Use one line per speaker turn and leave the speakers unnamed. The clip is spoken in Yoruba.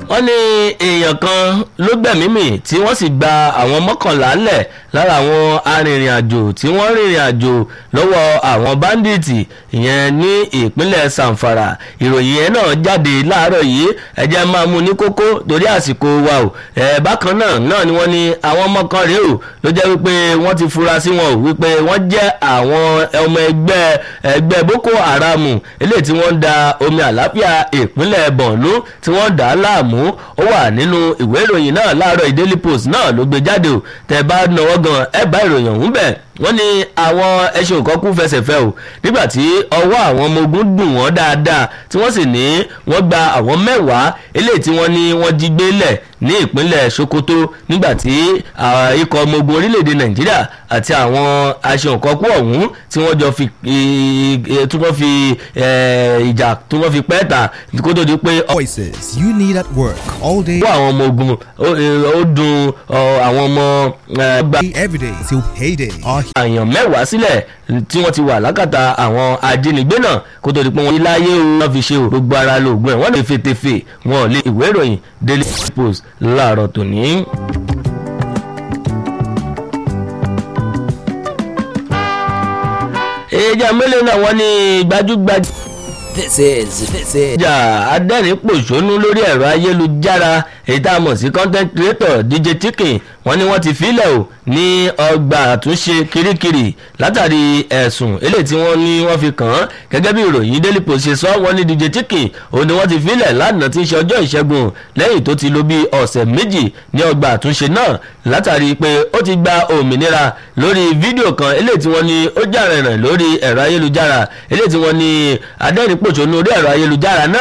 wọ́n ní èèyàn kan ló gbẹ̀mí mì tí wọ́n sì gba àwọn mọ́kànlá lẹ̀ lára àwọn arìnrìn-àjò tí wọ́n rìnrìn àjò lọ́wọ́ àwọn báńdíìtì ìyẹn ní ìpínlẹ̀ Zamfara ìròyìn yẹn náà jáde láàárọ̀ yìí ẹ jẹ́ máa mú ní kókó torí àsìkò wa o ẹ̀ bákan náà náà ni wọ́n ní àwọn ọmọ kan rèé o ló jẹ́ wípé wọ́n ti fura sí wọn o wípé wọ́n jẹ́ àwọn ọmọ ẹgbẹ́ ẹgbẹ́ Boko Haram eléyìí tí wọ́n ń da omi àlàáfíà ìpínlẹ̀ Borno tí wọ́n dà á láàmú ó wà nínú ìwé ìròyìn náà láàárọ̀ Daily Post náà ló gbé jáde o tẹ́ bá náwó gan ẹ bá ìròyìn ọ̀hún bẹ̀ wọ́n ní àwọn ẹṣin òkọ́kú fẹsẹ̀ fẹ́ o nígbà tí ọwọ́ àwọn ọmọ ogun dùn wọ́n dáadáa tí wọ́n sì ní wọ́n gba àwọn mẹ́wàá eléyìí tí wọ́n ní wọ́n jí gbé lẹ̀ ní ìpínlẹ̀ Sokoto nígbà tí ikọ̀ ọmọ ogun orílẹ̀-èdè Nàìjíríà àti àwọn ẹṣin òkọ́kú ọ̀hún tí wọ́n jọ fi tí wọ́n fi ìjà tí wọ́n fi pẹ́ ta kó tó di pé.
Voices you need at work all day.
ọwọ́ àwọn ọmọ ogun ó dùn àwọn ọmọ.
every day till payday. Our
àyàn mẹ́wàá sílẹ̀ tí wọ́n ti wà lákàtà àwọn ajínigbé náà kó tó di pé wọ́n yí láyé o wọ́n fi ṣe o gbogbo ara lóògùn ẹ̀ wọ́n lè fètèfè wọn ò lè ìwé ìròyìn Daily Post láàárọ̀ tòní. èèjà mélòó náà wọ́n ní gbajúgbajà
This is this is.
ìjà adẹ́rìn-pòṣónú lórí ẹ̀rọ ayélujára èyí tá a mọ̀ sí content creator DJ Tikin wọ́n ní wọ́n ti filẹ̀ o ní ọgbà àtúnṣe kirikiri látàrí ẹ̀sùn eléyìí tí wọ́n ní wọ́n fi kàn án gẹ́gẹ́ bí ìròyìn Daily Post ṣe sọ wọ́n ní DJ Tikin òun ni wọ́n ti filẹ̀ lánàá tí ń ṣe ọjọ́ ìṣẹ́gun lẹ́yìn tó ti lò bí ọ̀sẹ̀ méjì ní ọgbà àtúnṣe náà látàrí pé ó ti gba òmìnira lórí fídíò kan eléyìí tí wọ́n ní ó jà rìnrìn lórí ẹ̀rọ ayélujára eléyìí tí wọ́n ní adẹ́rìn-pòṣónú orí ẹ̀rọ ayélujára náà